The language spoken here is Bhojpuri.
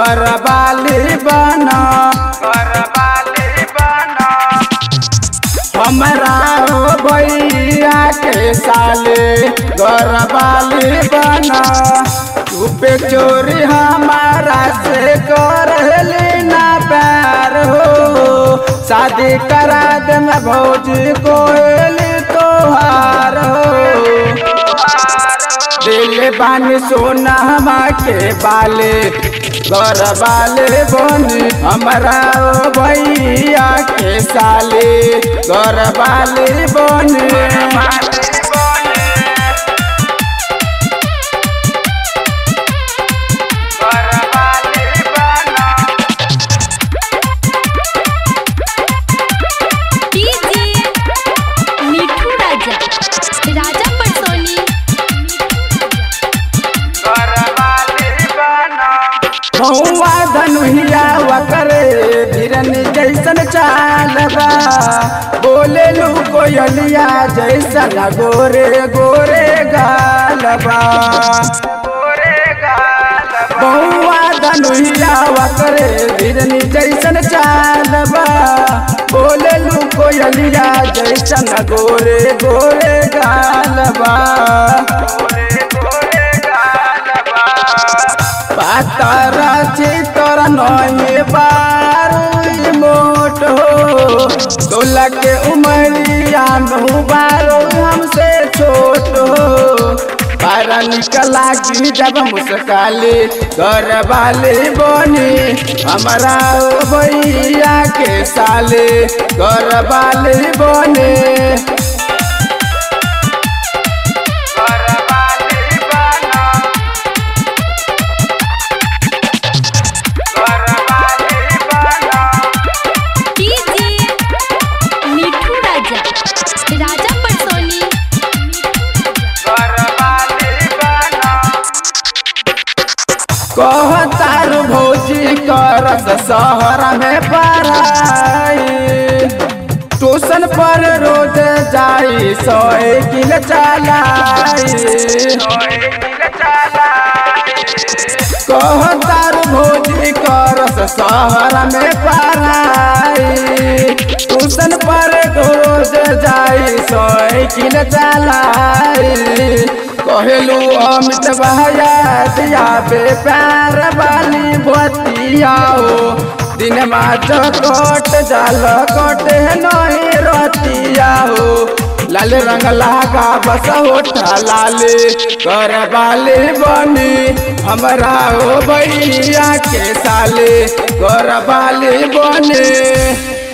गरबाली बना गरबाली बना हमरा हो भैया के साले गरबाली बना तू पे चोरी हमारा से करली ना प्यार हो शादी करा दे मैं भौजी कोयली तोहार हो दिल बानी सोना के बाले घर बाले बनी हमरा ओ भैया के साले घर बाले बनी डीजे मिठू राजा राजा पटसोनी महुआ धनुहिया वकरे भिरन जैसन चालबा बोले लू कोयलिया जैसन गोरे गोरे गालबा बहुआ धनुहिया वकरे भिरन जैसन चालबा बोले लू कोयलिया जैसन गोरे गोरे गालबा पातारा चितर नये बारू मोट हो सोलह के उमरिया नहु बारो हमसे छोट हो बारा निकला की जब मुस्काली घर वाले बनी हमारा ओ भैया के साले घर वाले बने डीजे मिठू राजा राजा पटसोनी कहतार भौजी करस शहर में पढ़ाई ट्यूशन पर रोज जाई साइकिल चलाई कहतार भौजी करस शहर में पढ़ाई ट्यूशन पर रोज जाई साइकिल चलाई कहलू अमित भैया दिया बे प्यार वाली बतिया हो दिन माच कट जाल कटे नहीं रतिया हो लाल रंग लागा बस होठा लाले कर वाले बनी हमरा हो भैया के साले कर वाले बने